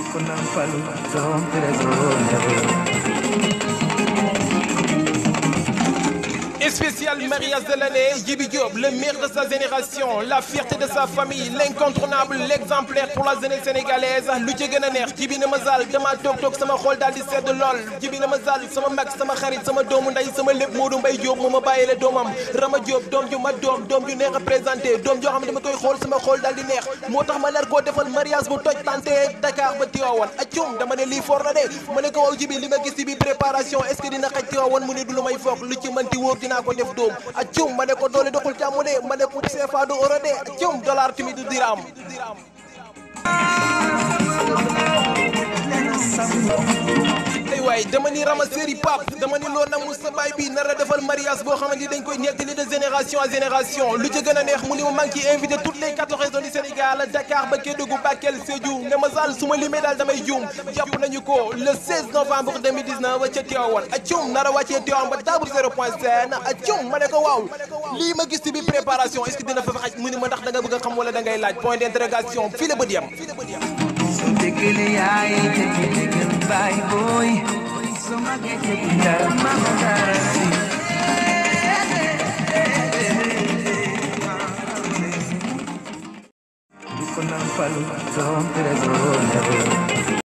ko nampal doom tere doom Spécial mariage de l'année, Djibi Diop, le maire de sa génération, la fierté de sa famille, l'incontournable, l'exemplaire pour la jeunesse sénégalaise lu ci gën a neex Djibi na ma zal dama toog toog sama xol daal di sedd lool Djibi na ma zal sama mag sama xarit sama doomu ndey sama lépp Modou Mbaye Diop moo ma bàyyile doomam Rama Diop doom ju ma doom doom ju neex a présenté doom joo xam ne dama koy xool sama xol daal di neex moo tax ma nar koo defal mariage bu toj tante Dakar ba Tivaouane acum dama ne lii for na de ma ne ko waaw Djibi li ma gis ci bi préparation est-ce que dina xaj Tivaouane mu ne du lu may foog lu ci mënti wóor dinaa ko def doom acum ma ne ko doole doxul jàmm de ma ne ko CFA du euro de acum dollar tamit du dirham ay waay dama ni rama séri pap dama ni loo namu sa baay bi nar a defal mariage boo xamante ni dañ koy nettali de génération à génération lu ci gën a neex mu ni ma maa ngi ciy invité toutes les quatorze régions du Sénégal Dakar ba Kédougou Bakel Sédhiou ne ma sall su ma limee daal damay juum jàpp nañu ko le 16 novembre 2019 ca Tivaouane acum nar a wàccee Tivaouane ba table zéro point sn acum ma ne ko waaw lii ma gis ci bi préparation est-ce que dina fa xaj mu ni ma ndax da nga bëgg a xam wala da ngay laaj point d'interrogation fii la bët yam so dégale yaay te ci déggal baay booy so màggee te dara mama dara si di ko nampal doom tere doom